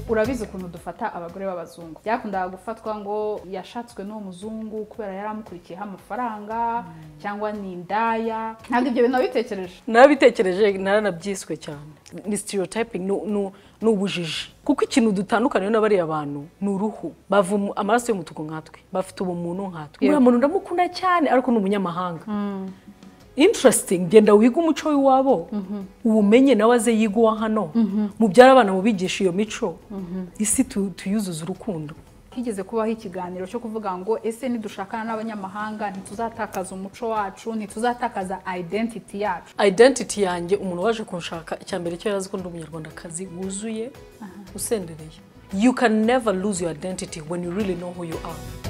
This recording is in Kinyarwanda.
urabizi ukuntu dufata abagore b'abazungu byakundaga gufatwa ngo yashatswe n'uwo muzungu kubera yari amukurikiyeho amafaranga cyangwa ni indaya ntabwo ibyo bintu wabitekereje narabitekereje naranabyiswe cyane ni sitiyotyping ni ubujiji kuko ikintu dutandukaniye n'abariya bantu ni uruhu bava umu- amaraso y'umutuku nkatwe bafite ubumuntu nkatwe uriya muntu ndamukunda cyane ariko ni umunyamahanga interesting genda wige umuco w'iwabo uwumenye nawe aze yiga uwa hano mubyara abana mubigisha iyo mico isi tu- tuyuzuze urukundo higeze kubaho ikiganiro cyo kuvuga ngo ese nidushakana n'abanyamahanga ntituzatakaza umuco wacu ntituzatakaza identity yacu identity yanjye umuntu waje kunshaka icya mbere cyo yarazi ko ndi umunyarwandakazi wuzuye usendereye you can never lose your identity when you really know who you are